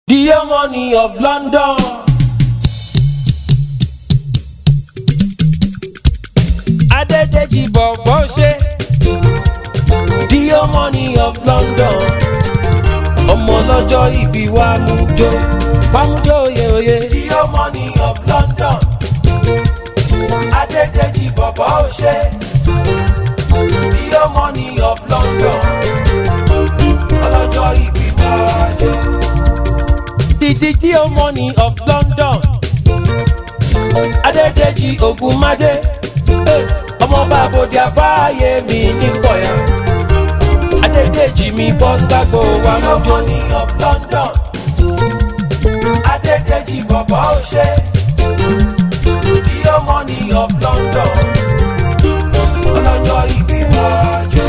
The harmony of London. Adédèjì bọ̀bọ̀ ṣe. The harmony of London. Ọmọ lọ́jọ́ ìbí wa mú jó. Fámújó oyè oyè. The harmony of London. Adédèjì bọ̀bọ̀ ṣe. The harmony of London. Ọlọ́jọ́ ìbí wa jó. The the the harmony of London. Adédèjì Ògúnmádé. Eh, Ọmọọba àbòdì àbáyé mi ní kọ̀yà. Adédèjì mi bọ́ ságbó wa lọ́jọ́. The harmony of London. Adédèjì bọ̀bọ̀ ó ṣe. The harmony of London. Ọlọ́jọ́ ìbí wájú.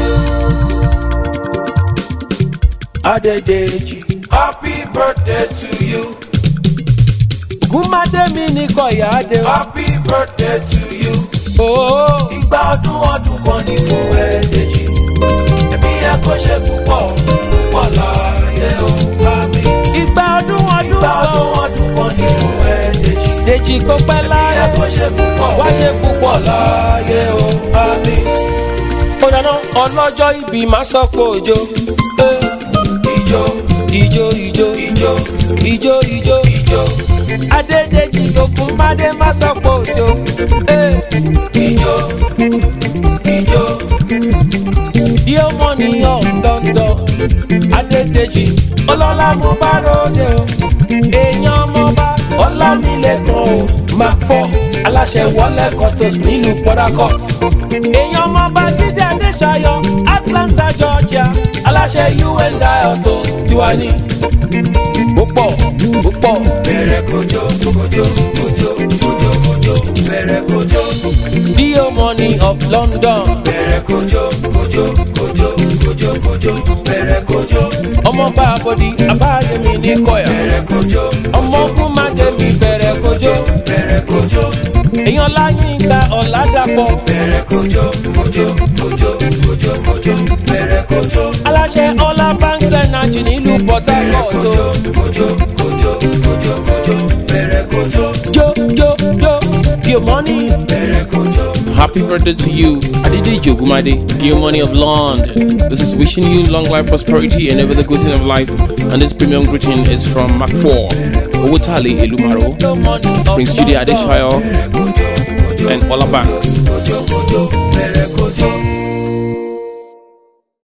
Adédèjì. Happy birthday to you. Ògúnmádé mi ní kọ̀yà adé. Happy birthday to you. Oh. Ìgbà ọdún ọdún kan ní fún ẹ̀ẹ́dẹ̀jì. Ẹ̀mí ẹ̀ kò ṣe púpọ̀ púpọ̀ láàyè ó bá mi. Ìgbà ọdún ọdún kan. Ìgbà ọdún ọdún kan ní fún ẹ̀ẹ́dẹ̀jì. Dèjì kò pẹ́ láyé. Ẹ̀mí ẹ̀ kò ṣe púpọ̀. Wá ṣe púpọ̀ láàyè ó bá mi. Ó dáná ọlọ́jọ́ ìbí máa sọ pé òjò. Ìjó ìjó ìjó ìjó ìjó ìjó ìjó. Adédèjì Ògúnmádé máa sọ pé òjò. Ìjó ìjó. The harmony of London. Adédèjì ọlọ́lá mo bá ròde o. Èèyàn ọmọba Ọlámilékan o. Máa fọ́ aláṣẹ wọlé kọ́tòs nílùú Port Harcourt. Èèyàn ọmọba Jídé Adéṣayọ Atlanta Georgia. Aláṣẹ UN Diotos tiwa ní. Púpọ̀ púpọ̀. Bẹ̀rẹ̀ kojo kojo kojo kojo kojo bẹ̀rẹ̀ kojo. The harmony of London. Bẹ̀rẹ̀ kojo kojo kojo kojo kojo bẹ̀rẹ̀ kojo. Ọmọọba àbọ̀dì Abáyẹmí ní Kọ̀yà. Bẹ̀rẹ̀ kojo. Ọmọ ogun Májèmí bẹ̀rẹ̀ kojo. Bẹ̀rẹ̀ kojo. Èèyàn Láyínká Ọ̀làdàpọ̀. Bẹ̀rẹ̀ kojo kojo kojo kojo kojo bẹ̀rẹ̀ kojo. Aláṣẹ Ọlá Banks Energy nílùú Port Harcourt. Bẹ̀rẹ̀ kojo kojo kojo kojo bẹ̀rẹ̀ kojo. Jo jo jo your money. Bẹ̀rẹ̀ kojo. Happy birthday to you, Adedeji Ogumade, dear money of London. This is wishing you long life, prosperity, and every other good thing of life. And this premium greeting is from Mac 4, Owotali Elumaro, The money of Prince Judy London. Adeshayo, and Ola Banks. Kojo kojo